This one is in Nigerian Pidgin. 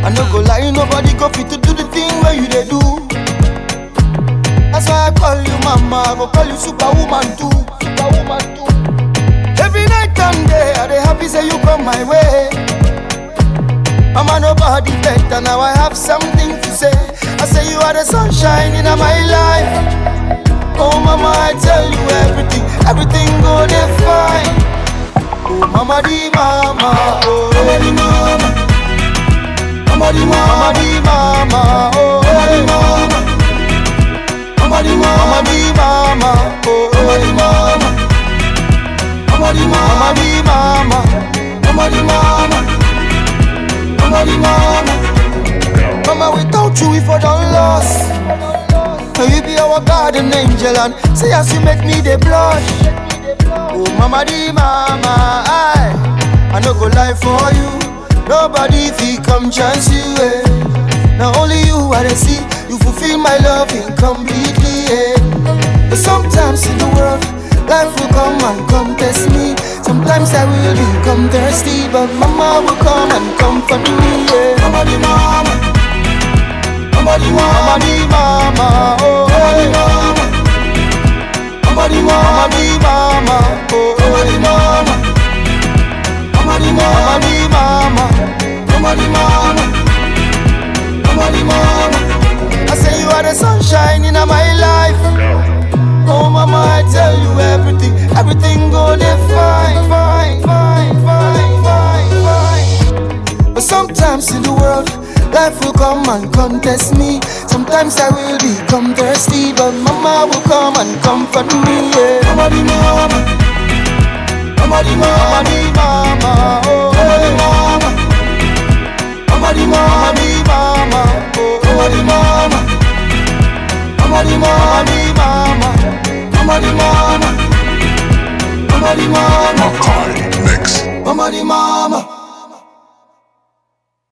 I no go lie, nobody go fit to do the thing where you they do. That's why I call you mama, I go call you superwoman too, superwoman too. Every night and day, I dey happy say you come my way. Mama, nobody better, now I have something to say. I say you are the sunshine in my life. Oh mama, I tell you everything, everything go dey fine. Oh mama di mama, oh mama di mama, mama di mama, mama di mama, oh mama di mama, mama di mama, mama di mama, oh mama di mama, mama di mama, mama di mama, mama di mama, mama di mama. Mama, without you, we for done lost. Now you be our garden angel and say as you make me the blush. Oh mama di mama, I I no go lie for you. Nobody fi come chance you. Eh. Now only you I dey see. You fulfill my loving completely. Eh. But sometimes in the world, life will come and come test me. Sometimes I will become thirsty, but mama will come and comfort me. Yeah. Mama di mama. Mama di mama, mama di mama, oh mama di mama, mama di mama, mama di mama, oh mama di mama, mama di mama, mama di mama, mama di mama. I say you are the sunshine in my life. Oh mama, I tell you everything, everything go dey fine, fine, fine, fine, fine, fine. But sometimes in the world. Life will come and contest me. Sometimes I will become thirsty, but mama will come and comfort me. Yeah. Mama di mama, mama di mama, mama di mama, oh mama di mama, mama di mama, mama di mama, oh mama di mama, mama di mama, mama di mama, mama di mama, Makai Mix. mama di mama.